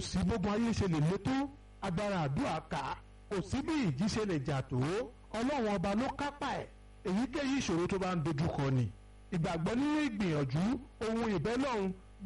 sí gbógun ayé ṣe lè lé tó agbára àdúrà ká kò sí bí ìjì ṣe lè jà tó ọlọ́run ọba ló kápá ẹ̀ èyíkéyìí ìṣòro tó bá ń dojúkọ ni ìgbàgbọ́ nínú ìgbìyànjú ohun ìbẹ́lọ́run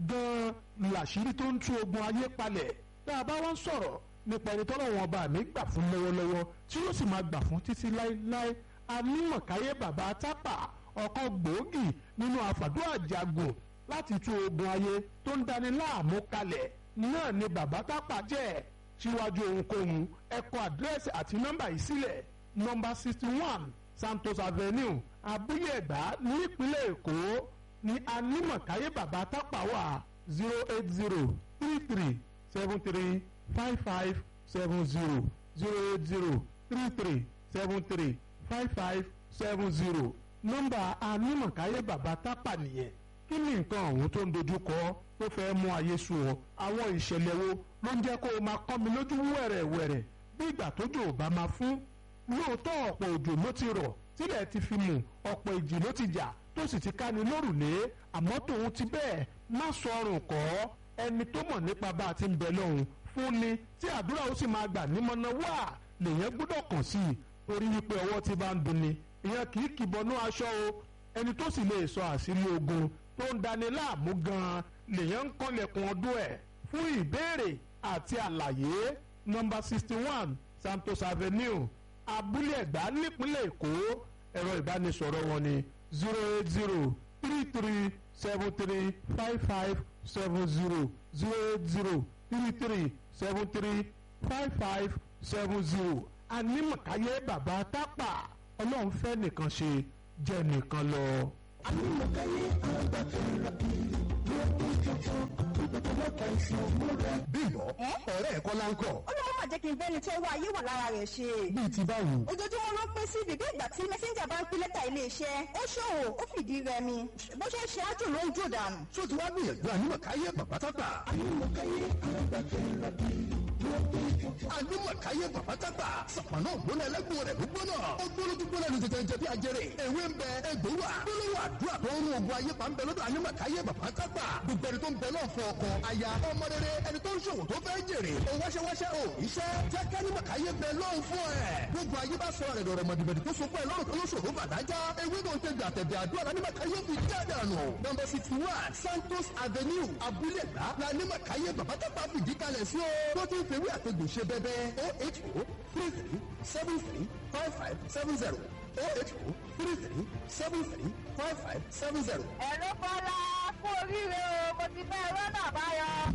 gan-an làṣírí tó ń tú ogun ayé palẹ̀ tá a bá wọ́n sọ̀rọ̀ nípa ẹni tọ́lọ́run ọba mi gbà fún lọ́wọ́lọ́wọ́ tí yóò sì máa gbà fún títí láéláé anímọ̀káyé bàbá tápà ọ̀kan gbòógì nínú àfàdúrà jagun láti tú ogun ayé tó ń dani láàmú kalẹ̀ náà ni bàbá tápà jẹ́ síwájú ohunkóhun ẹ kọ àdírẹ́sì àti nọ́mbà yìí sílẹ̀ nọ́mbà sixty one Santos Avenue abúlé ẹ̀gbá nípínlẹ̀ Èkó ní anímọ̀káyé bàbá tápà wà zero eight zero three three seven three five five seven zero zero eight zero three three seven three five five seven zero nọ́mbà anímọ̀káyé bàbá tápà nìyẹn kí ni nǹkan ọ̀hún tó ń dojú kọ tó fẹ́ mú ayé sú ọ àwọn ìṣẹ̀lẹ̀ wo ló ń jẹ́ kó o máa kọ́ mi lójú wẹ̀rẹ̀wẹ̀rẹ̀ bí ìgbà tójò ò bá máa fún lóòótọ́ ọ̀pọ̀ òjò ló ti rọ̀ tílẹ̀ ti fi mù ọ̀pọ̀ ìjì ló ti jà tó sì ti ká ní lórùlé àmọ́ tòun ti bẹ́ẹ̀ má sọ ọrùn kọ́ ẹni tó mọ̀ nípa bá a ti ń bẹ lọ́hùn fún ni tí àdúrà ó sì máa gbà nímọ̀nà wá lèyẹn gbọ́dọ̀ kàn sí i torí wípé ọwọ́ ti bá ń dunni ìyẹn kì í kìbọnú aṣọ o ẹni tó sì lè sọ àṣírí ogun tó ń dani láàmú gan-an lèyàn ń kọ́lẹ̀kùn ọdún ẹ̀ fún ìbéèrè àti àlàyé nọ́mbà sixty one Santos Avenue abúlé ẹ̀gbá nípínlẹ̀ Èkó ẹ̀rọ ìbánisọ̀rọ̀ wọn ni zero eight zero three three seven three five five seven zero zero eight zero three three seven three five five seven zero anímọ̀káyé bàbá tápà ọlọ́run fẹ́ nìkan ṣe jẹ́ nìkan lọ. anímọ̀káyé àgbàfẹ́ra bíi lóògùn tuntun ìgbàgbọ́ta ìṣòro rẹ̀. bímbọ ọ̀rẹ́ ẹ̀kọ́ láńkọ̀ ó lọ́wọ́ máa jẹ́ kí n bẹ́ni tó wá ayé wà lára rẹ̀ ṣe. bíi ti báwo. ojoojúmọ́ ló pín sí bíbí ìgbà tí mẹ́sẹ́ńjà bá ń pín lẹ́tà iléeṣẹ́ ó ṣòwò ó fìdí rẹmi bó ṣe ń ṣe ájò ló ń jò dànù. tó ti wá gbìyànjú anímọ̀káyé bàbá tápà. anímọ̀káyé àgbàfẹ́ra bíi lóògùn tuntun. anímọ̀káyé bàbá tápà. sàpàná ògbóná ẹlẹ́gbọ̀n rẹ̀ ló gbóná. ó gbóná tó gbóná ní tètè jẹ bí ajẹrè. ewé ń bẹ egbò wà. gbólóhùn àdúrà tó ń rún ogun ayé pa ń bẹ lọ́dọ̀ anímọ̀káyé bàbá tápà. gbogbo ẹni tó ń bẹ náà fún ọkọ aya ọmọ rere ẹni tó ń ṣòwò tó fẹ́ jèrè. ó wáṣẹ́wáṣẹ́ ò iṣẹ́ jẹ́ kánímọ̀káyé bẹ lọ́hùn fún ẹ̀. gbogbo ayé bá sọ rẹ̀ dọ̀rọ̀ mọ̀dìbẹ̀dì tó so fún ẹ lọ́rùn tó ló ṣòro bàdájá. ewé tó ń tẹ gbàtẹ̀dẹ̀ àdúrà lánímọ̀káyé fi jáde àná. nọ́mbà sixty one Santos Avenue abúlé gbà lánímọ̀káyé bàbá tápà fìdí kalẹ̀ sí o. tó ti ń fewé àtẹ̀gbò ṣe bẹ́bẹ́ o eight o three three seven three five five seven zero o eight o three three seven three five five seven zero. ẹ̀rọ kọ́lá kú oríire o mo ti fẹ́ rọ́nà àbáyọ.